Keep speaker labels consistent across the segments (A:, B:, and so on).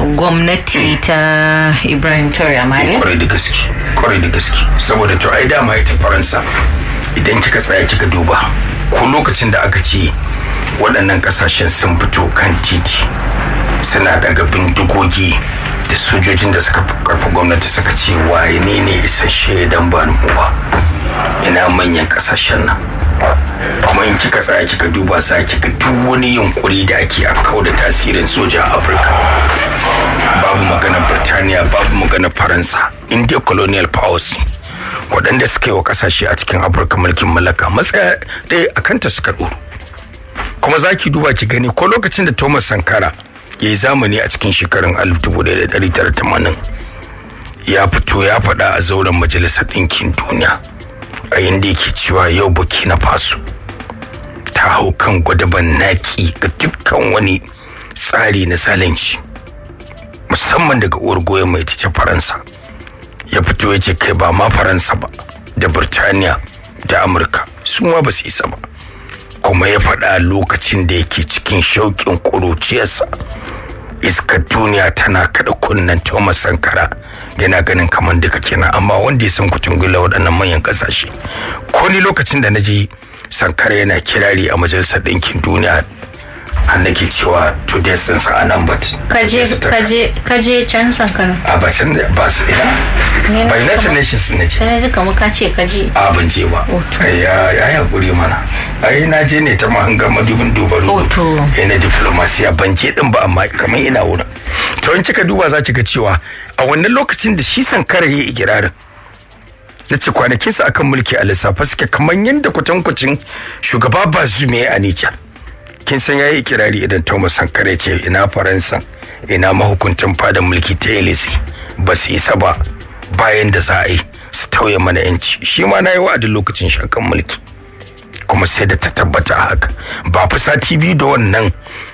A: gwamnati ta ibrahim Traore mali
B: kwarai da gaske kwarai da gaske saboda to ai dama ita faransa idan kika tsaya kika duba ko lokacin da aka ce waɗannan ƙasashen sun fito kan titi suna daga bindigogi da sojojin da suka karfi gwamnati suka ce waye ne ne isasshe dan ba mu ba ina manyan ƙasashen nan kuma in kika tsaya kika duba za ki ga duk wani yunkuri da ake a kawo da tasirin soja a afirka babu magana birtaniya babu magana faransa india colonial powers ne waɗanda suka yi wa ƙasashe a cikin afirka mulkin mallaka matsaya ɗaya a kanta suka ɗoro kuma za ki duba ki gani ko lokacin da thomas sankara ya yi zamani a cikin shekarun 1980 ya fito ya faɗa a zauren majalisar ɗinkin duniya a yadda yake cewa yau burkina faso ta hau kan gwadaban naki ga dukkan wani tsari na salanci musamman daga uwar goyon mai ta faransa ya fito ya ce kai ba ma faransa ba da birtaniya da amurka su ma ba su isa ba kuma ya faɗa lokacin da yake cikin shauƙin ƙuruciyarsa iskar duniya tana kaɗa kunnen thomas sankara yana ganin kamar duka kenan amma wanda ya san kucin gula waɗannan manyan ƙasashe ko ni lokacin da na je sankara yana kirari a majalisar ɗinkin duniya an nake cewa to dai sun sa a nan bat
A: kaje kaje kaje can sankara
B: a ba can ba su ina ba united nations ne ce
A: sai ji kamar ka ce kaje
B: a ban je ba ya ya hakuri mana ai na je ne ta mahangar madubin duba
A: Hoto.
B: eh na diplomasiya ban je din ba amma kamar ina wurin to in kika duba za ki ga cewa a wannan lokacin da shi sankara ya yi ikirarin ya ce kwanakinsa akan mulki a lissafa suke kamar yadda kwatankwacin shugaba bazume a Nijar. kin san yayi ikirari idan Thomas Sankara ce ina Faransa ina mahukuntan fadan mulki ta Elise ba su isa ba bayan da za a yi su tauye mana yanci shi ma na yi wa'adin lokacin shakan mulki kuma sai da ta tabbata a haka ba fi sati biyu da wannan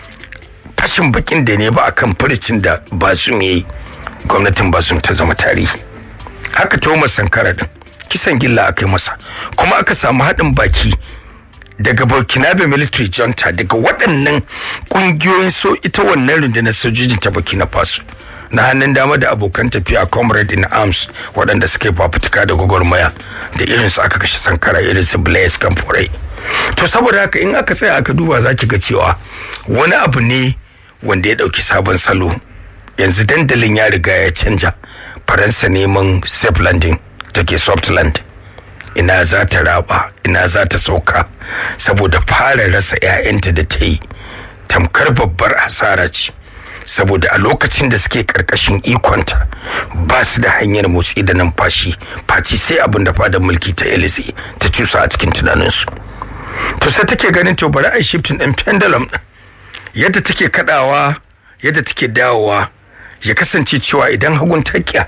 B: fashin bakin da ne ba akan furicin da basum yayi gwamnatin basum ta zama tarihi haka Thomas Sankara din kisan gilla aka yi masa kuma aka samu haɗin baki daga burkinabe military junta daga waɗannan ƙungiyoyin so ita wannan rundunar sojojin ta burkina faso na hannun dama da abokan tafiya comrade in arms waɗanda suka yi fafutuka da gwagwarmaya da irin su aka kashe sankara irin su blaise kamforai to saboda haka in aka tsaya aka duba za ki ga cewa wani abu ne wanda ya ɗauki sabon salo yanzu dandalin ya riga ya canja faransa neman safe landing take soft landing ina za ta raba ina za ta sauka saboda fara rasa 'ya'yanta da ta yi tamkar babbar hasara ce saboda a lokacin da suke karkashin ikonta ba su da hanyar motsi da numfashi faci sai abin da fadar mulki ta elise ta cusa a cikin tunaninsu to sai take ganin to bari a shifting din pendulum din yadda take kadawa yadda take dawowa ya kasance cewa idan hagun takiya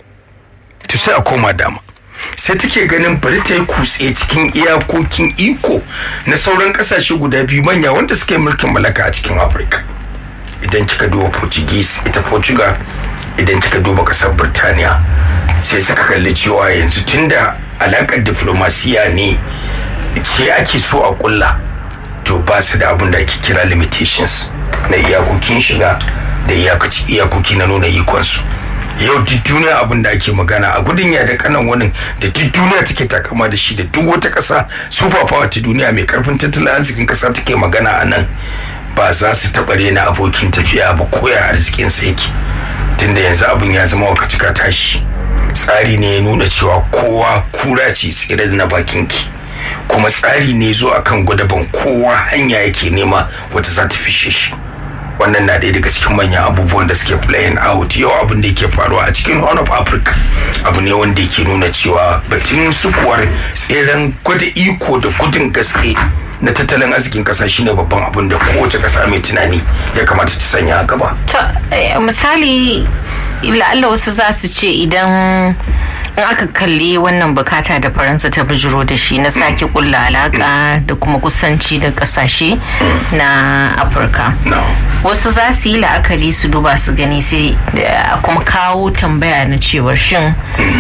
B: to sai a koma dama sai take ganin bari ta yi kutse cikin iyakokin iko na sauran kasashe guda biyu manya wanda suka yi mulkin mallaka a cikin afirka idan kika duba portuguese ita portugal idan kika duba kasar birtaniya sai suka kalli cewa yanzu tunda alakar diplomasiya ne ce ake so a kulla to ba su da abin da ake kira limitations na iyakokin shiga da iyakoki na nuna ikonsu yau duk duniya abin da ake magana a gudun ya da kanan wani da duk duniya take takama da shi da duk wata kasa super power ta duniya mai karfin tattalin arzikin kasa take magana a nan ba za su taɓa rena abokin tafiya ba koya arzikin sa yake tunda yanzu abin ya zama wakacika tashi tsari ne ya nuna cewa kowa kura ce tsere da na bakin ki kuma tsari ne zo akan gwadaban kowa hanya yake nema wata za ta fishe shi wannan na ɗaya daga cikin manyan abubuwan da suke playing out yau abin da yake faruwa a cikin horn of africa abu ne wanda yake nuna cewa batun sukuwar tseren gwada iko da gudun gaske na tattalin arzikin kasa shine babban abin da kowace kasa mai tunani ya kamata ta sanya a gaba.
A: misali la'alla wasu za su ce idan in aka kalli wannan bukata da faransa ta bijiro da shi na sake kulla alaka da kuma kusanci da kasashe na afirka wasu za su yi la'akari su duba su gani sai kuma kawo tambaya na cewar shin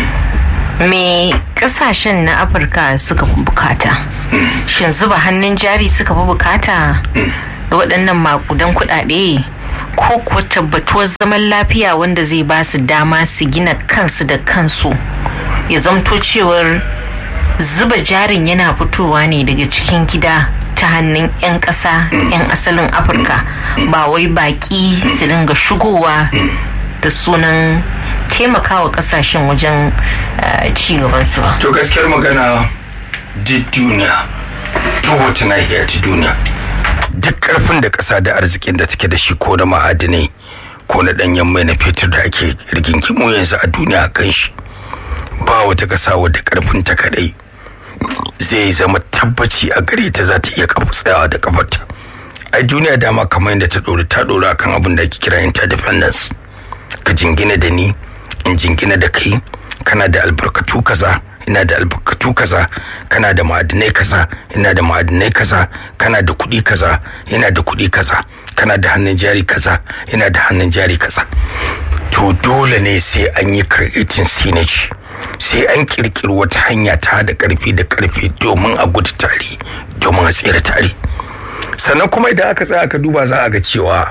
A: me kasashen na afirka suka fi bukata shin zuba hannun jari suka fi bukata da waɗannan makudan kuɗaɗe ko kuwa tabbatuwar zaman lafiya wanda zai ba su dama su gina kansu da kansu ya zamto cewar zuba jarin yana fitowa ne daga cikin gida ta hannun 'yan ƙasa 'yan asalin afirka ba wai baƙi su dinga shigowa da sunan taimakawa ƙasashen wajen ci gabansu ba
B: to gaskiyar magana duk duniya duk wata nahiyar ta duniya duk karfin da ƙasa da arzikin da take da shi ko na ma'adinai ko na ɗanyen mai na fetur da ake rigingimu yanzu a duniya kan shi ba wata ƙasa wadda karfin ta kadai zai zama tabbaci a gare ta za ta iya kafa tsayawa da kafarta a duniya dama kamar yadda ta ɗori ta ɗori akan abin da ake kira interdependence ka jingina da ni in jingina da kai kana da albarkatu kaza ina da albarkatu kaza kana da ma'adinai kaza ina da ma'adinai kaza kana da kuɗi kaza ina da kuɗi kaza kana da hannun jari kaza ina da hannun jari kaza to dole ne sai an yi creating synergy sai an kirkiri wata hanya ta da karfi da karfi domin a gudu tare domin a tsere tare sannan kuma idan aka tsaya aka duba za a ga cewa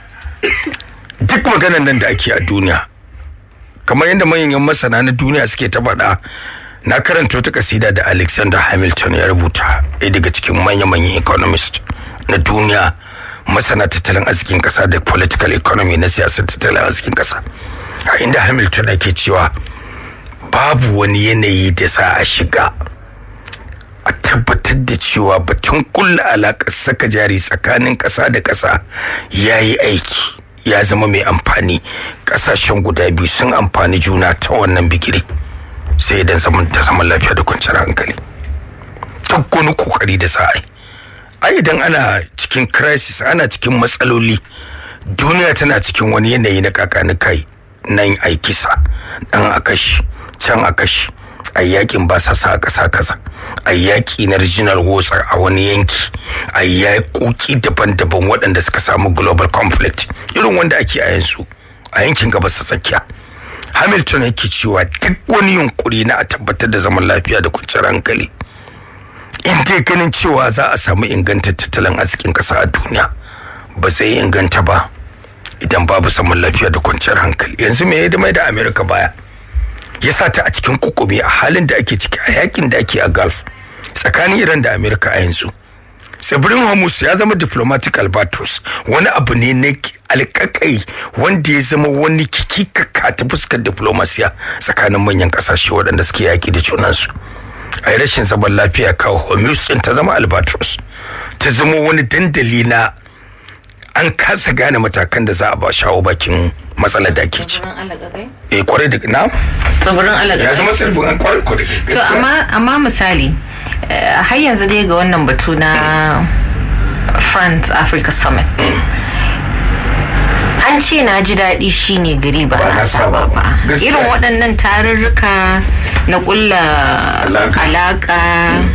B: duk maganan nan da ake a duniya kamar yadda manyan masana na duniya suke ta faɗa na karanta wata kasida da alexander hamilton ya rubuta ɗaya daga cikin manya-manyan economist na duniya masana tattalin arzikin ƙasa da political economy na siyasar tattalin arzikin ƙasa a inda hamilton ake cewa babu wani yanayi da za a shiga a tabbatar da cewa batun kulla alaƙar saka jari tsakanin ƙasa da ƙasa ya yi aiki ya zama mai amfani ƙasashen guda biyu sun amfani juna ta wannan bigire sai idan zaman da zaman lafiya da kwanciyar hankali duk wani kokari da za a yi ai idan ana cikin crisis ana cikin matsaloli duniya tana cikin wani yanayi na kakani kai nan ai kisa dan a kashi can a kashi a yakin ba sasa a ƙasa kaza a yaƙi na regional wars a wani yanki a yaƙoƙi daban-daban waɗanda suka samu global conflict irin wanda ake a yanzu a yankin gabas ta tsakiya hamilton yake cewa duk wani yunkuri na a tabbatar da zaman lafiya da kwanciyar hankali in dai ganin cewa za a samu inganta tattalin arzikin ƙasa a duniya ba zai inganta ba idan babu zaman lafiya da kwanciyar hankali yanzu me ya mai da america baya ya sa ta a cikin kukumi a halin da ake ciki a yakin da ake a gulf tsakanin iran da america a yanzu tsibirin hormuz ya zama diplomatic albatros wani abu ne na alkakai wanda ya zama wani kikikaka ta fuskar diplomasiya tsakanin manyan kasashe waɗanda suke yaƙi da junansu a yi rashin zaman lafiya kawo hormuz ɗin ta zama albatros ta zama wani dandali na an kasa gane matakan da za a ba shawo bakin matsalar da ake ci. Eh kwarai da na?
A: Tsibirin alaƙa.
B: Ya zama tsibirin an kwarai kwarai.
A: To amma amma misali har yanzu dai ga wannan batu na France Africa Summit. An ce na ji daɗi shine gari ba na saba ba. Irin waɗannan tarurruka na ƙulla alaƙa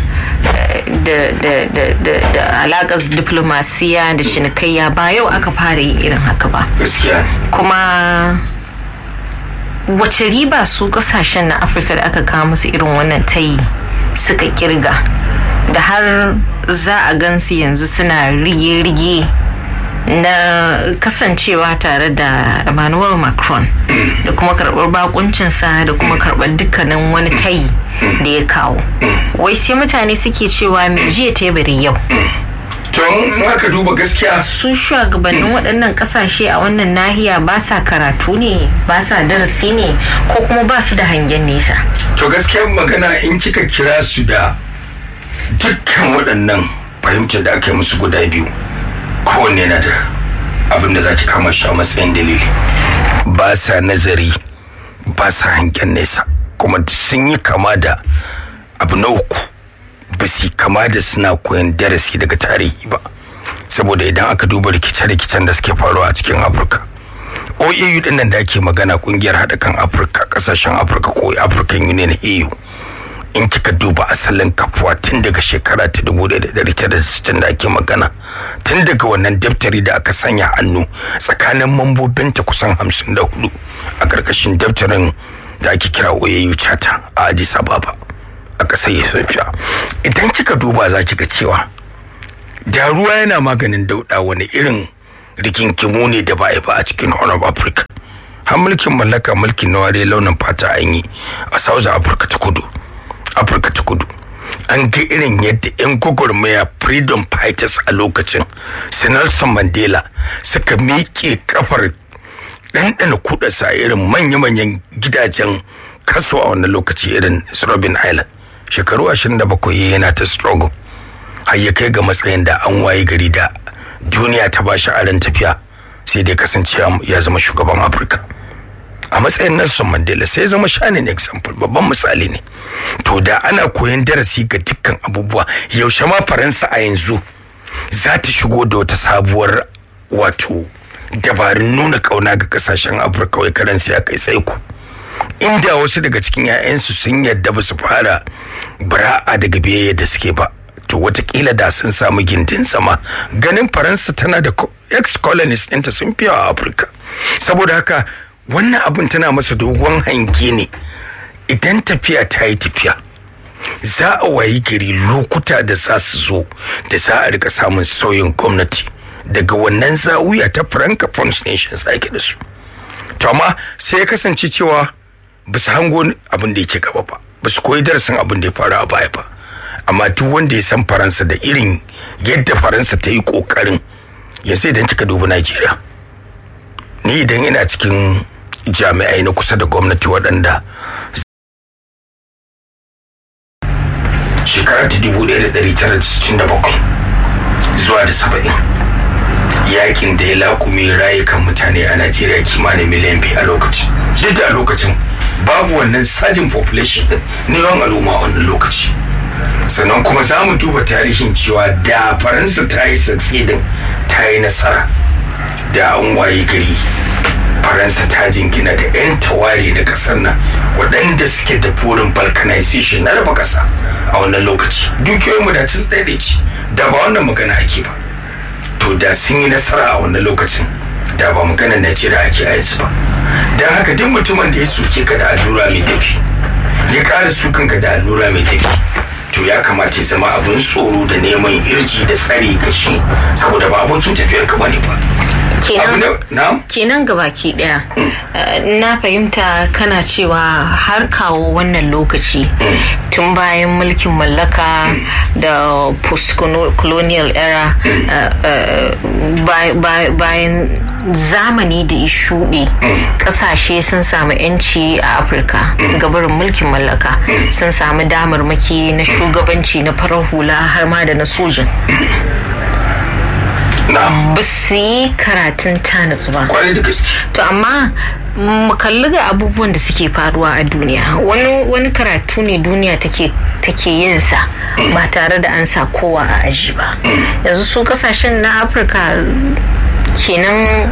A: da alaƙar diplomasiya da cinikayya ba yau aka fara yin irin haka ba. Kuma wace riba su kasashen na Afirka da aka kawo musu irin wannan tayi suka kirga da har za a gansu yanzu suna rige-rige na kasancewa tare da Emmanuel Macron da kuma karɓar bakuncinsa da kuma karɓar dukkanin wani tayi da ya kawo. Wai sai mutane suke cewa mai jiya teburin yau.
B: Tun aka duba gaskiya.
A: Su shugabannin waɗannan ƙasashe a wannan nahiya ba sa karatu ne, ba sa darasi ne, ko kuma ba su da hangen nesa.
B: To gaskiya magana in kika kira su da dukkan waɗannan fahimtar da aka yi musu guda biyu. kowanne na da abin da za ki kama shi a matsayin dalili ba sa nazari ba sa hangen nesa kuma sun yi kama da abu na uku ba su kama da suna koyan darasi daga tarihi ba saboda idan aka duba rikice-rikicen da suke faruwa a cikin afirka oau din nan da ake magana kungiyar haɗa kan afirka ƙasashen afirka ko african union eu in kika duba asalin kafuwa tun daga shekara ta 1960 da ake magana tun daga wannan daftari da aka sanya hannu tsakanin mambobinta kusan 54 a ƙarƙashin daftarin da ake kira oyayu chata a addis ababa a ƙasar ethiopia idan kika duba za ki ga cewa da ruwa yana maganin dauɗa wani irin rigingimu ne da ba a yi ba a cikin horn of africa har mulkin mallaka mulkin na ware launin fata an yi a south africa ta kudu afirka ta kudu an ga irin yadda 'yan gwagwarmaya freedom fighters a lokacin su nelson mandela suka miƙe kafar ɗanɗana kuɗasa a irin manya-manyan gidajen kaso a wannan lokaci irin su robin island shekaru 27 yana ta struggle har ya kai ga matsayin da an waye gari da duniya ta ba shi aron tafiya sai dai kasance ya zama shugaban afirka a matsayin nelson mandela sai zama shanin example babban misali ne to da ana koyan darasi ga dukkan abubuwa yaushe ma faransa a yanzu za ta shigo da wata sabuwar wato dabarun nuna kauna ga kasashen afirka wai karansu ya kai sai ku inda wasu daga cikin 'ya'yansu sun yadda ba su fara bara'a daga biyayya da suke ba to watakila da sun samu gindin sama ganin faransa tana da ex colonies ɗinta sun fiye a afirka saboda haka wannan abin tana masa dogon hange ne idan tafiya ta yi tafiya za a wayi gari lokuta da za su zo da za a rika samun sauyin gwamnati daga wannan zawuya ta francophone nations ake da su to amma sai ya kasance cewa ba su hango abin da yake gaba ba ba su koyi darasin abin da ya faru a baya ba amma duk wanda ya san faransa da irin yadda faransa ta yi kokarin yanzu idan kika dubi najeriya ni idan ina cikin jami'ai na kusa da gwamnati waɗanda shekara ta dubu ɗaya da ɗari tara da sittin da bakwai zuwa da saba'in yakin da ya laƙume rayukan mutane a najeriya kimanin miliyan biyu a lokaci duk da a lokacin babu wannan sajin population ɗin na yawan al'umma a wannan lokaci sannan kuma za mu duba tarihin cewa da faransa ta yi succeeding ta yi nasara da an waye gari faransa ta jingina da 'yan tawari na kasar nan waɗanda suke da burin balkanization na raba ƙasa a wannan lokaci dukiyoyin mu da cin ce da ba wannan magana ake ba to da sun yi nasara a wannan lokacin da ba magana na ce da ake yanzu ba don haka duk mutumin da ya soke ka da allura mai tafi ya ƙara sukan ka da allura mai tafi to ya kamata ya zama abin tsoro da neman irji da tsari ga shi saboda ba abokin tafiyar ka bane ba
A: kenan gabaki daya na fahimta kana cewa har kawo wannan lokaci tun bayan mulkin mallaka da post-colonial era bayan zamani da ya shuɗe ƙasashe sun samu 'yanci a afirka gabarin mulkin mallaka sun samu damarmaki na shugabanci na farar hula har ma da na sojin ba su yi karatun tanatsu ba to amma mu kalli ga abubuwan da suke faruwa a duniya wani karatu ne duniya take yin sa ba tare da an sa kowa a aji ba yanzu su kasashen na afirka kenan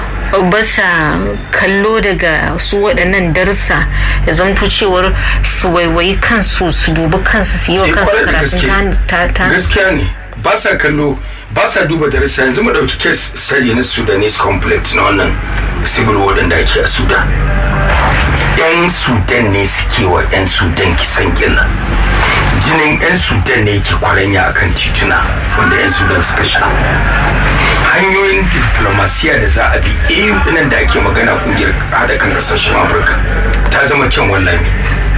A: basa kallo daga su waɗannan darsa ya zamto cewar su waiwayi kansu su dubi kansu su yi wa kansu karatun ta
B: gaskiya ne ba sa kallo ba sa duba darasa yanzu mu ɗauki kes sari na sudanese conflict na wannan civil war da ake a sudan yan sudan ne suke wa yan sudan kisan gilla jinin yan sudan ne ke kwaranya akan tituna wanda yan sudan suka sha hanyoyin diplomasiya da za a bi eu dinan da ake magana kungiyar hada kan kasashen afirka ta zama kyan wallami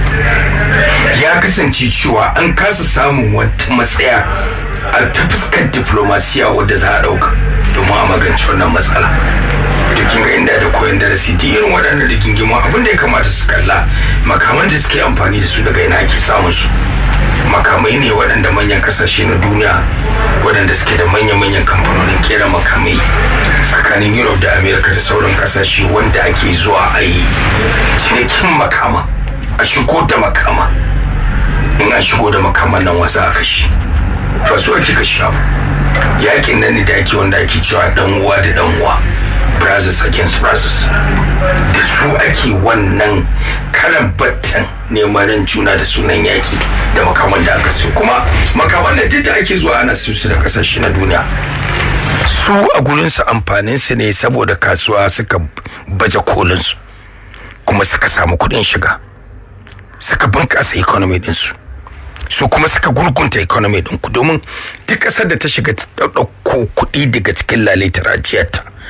B: ya kasance cewa an kasa samun wata matsaya a ta fuskar diplomasiya wadda za a dauka domin a magance wannan matsala da kin ga inda da koyon darasi duk irin waɗannan rigingimu abin da ya kamata su kalla makaman da suke amfani da su daga ina ake samun su makamai ne waɗanda manyan kasashe na duniya waɗanda suke da manya-manyan kamfanonin kera makamai tsakanin europe da america da sauran kasashe wanda ake zuwa a yi cinikin makama a shigo da makama in an shigo da makaman nan wasa a kashi ba su ake kashi ba yakin nan ne da ake wanda ake cewa dan uwa da dan uwa brothers against brothers da su ake wannan karan battan neman juna da sunan yaki da makaman da aka siyo kuma makaman da duk da ake zuwa ana siyo su da kasashe na duniya su a gurinsu amfanin su ne saboda kasuwa suka baje kolinsu kuma suka samu kuɗin shiga suka bunkasa economy ɗinsu su kuma suka gurgunta economy ɗinku domin duk ƙasar da ta shiga ɗauko kuɗi daga cikin lalaitar ajiyarta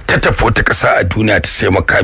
B: ta tafi wata ƙasa a duniya ta sai makami